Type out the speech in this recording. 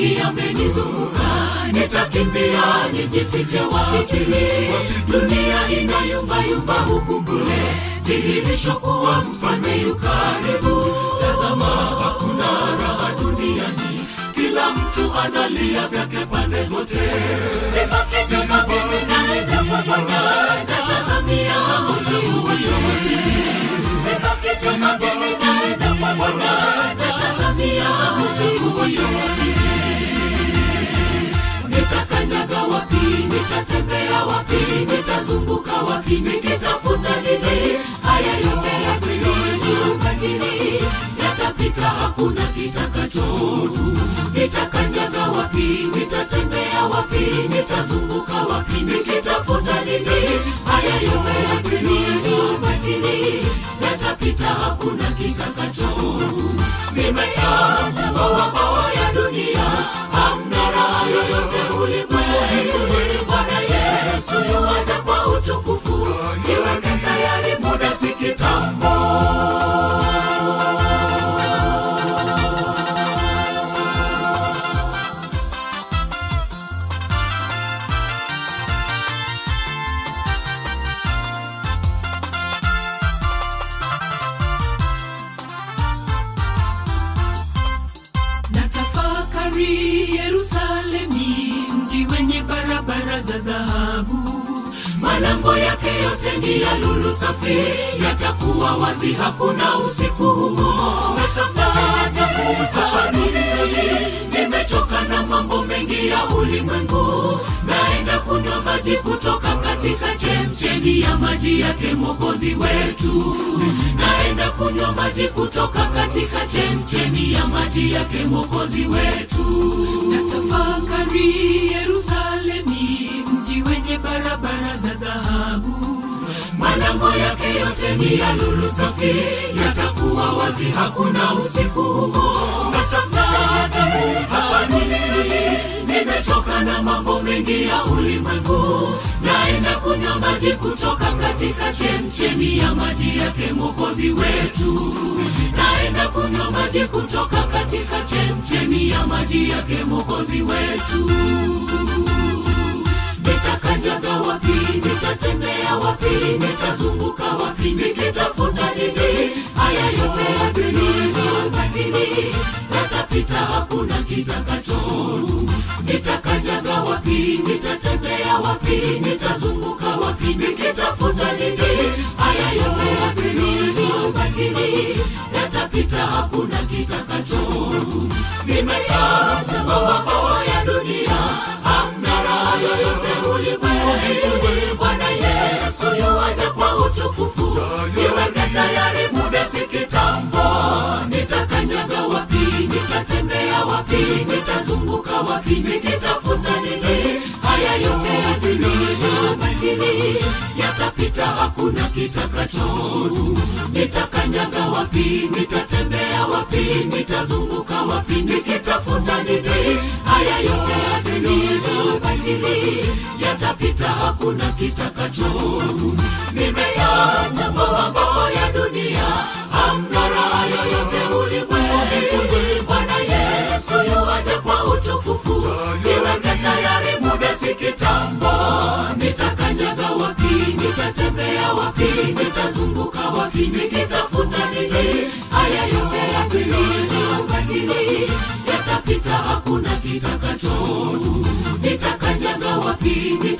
mengi yamenizunguka nitakimbia nijifiche wapi dunia inayumbayumba huku kule dhihirisho kuwa mfalme yu karibu tazama hakuna raha duniani kila mtu analia vyake pande zote sibaki sibaki ninaenda kwa bwana natazamia mji ulio sibaki sibaki ninaenda kwa bwana natazamia mji ulio nitakanyaga wapi nitatembea wapi nitazunguka wapi nikitafuta nini haya yote ya dunia ukatili yatapita hakuna kitakachodu nitakanyaga wapi nitatembea wapi nitazunguka wapi nikitafuta nini haya yote ya dunia ukatili yatapita hakuna kitakachodu nimeyaacha mawabawa ya dunia hamna raha yoyote ulimwengu bwana yesu yuwaja kwa utukufu jiweke tayari muda si kitambo natafakari yerusalemi mji wenye barabara za dhahabu malango yake yote ni ya lulu safi yatakuwa wazi hakuna usiku huo natafatafuta duniani nimechoka na mambo mengi ya ulimwengu naenda kunywa maji kutoka katika chemchemi ya maji yake mwokozi wetu naenda kunywa maji kutoka katika chemchemi ya maji yake mwokozi wetu natafakari yerusalemi mji wenye barabara za dhahabu malango yake yote ni ya lulu safi yatakuwa wazi hakuna usiku huo natafuta hapa duniani nimechoka na mambo mengi ya ulimwengu naenda kunywa maji kutoka katika chemchemi ya maji yake mwokozi wetu naenda kunywa maji kutoka katika chemchemi ya maji yake mwokozi wetu nitakanyaga wapi nitatembea wapi nitazunguka wapi nikitafuta nini haya yote ya dunia batili yatapita hakuna kitakachodu nitakanyaga wapi nitatembea wapi nitazunguka wapi nikitafuta nini haya yote ya dunia batili yatapita hakuna kitakachodu nimeyaacha mawabawa ya dunia hamna raha yoyote ulimwengu bwana yesu yuwaja kwa utukufu jiweke tayari muda si kitambo nitakanyaga wapi nitatembea wapi nitazunguka wapi nikitafuta nini haya yote ya dunia batili yatapita hakuna kitakachodu nitakanyaga wapi nitatembea wapi nitazunguka wapi nikitafuta nini haya yote ya dunia batili yatapita hakuna kitakachodu nimeyaacha mambo ya dunia hamna raha yoyote ulimwengu bwana yesu yuwaja kwa utukufu jiweke tayari muda si kitambo nitakanyaga wapi nitatembea wapi nitazunguka wapi nikitafuta nini haya yote ya dunia batili yatapita hakuna kitakachodu nitakanyaga wapi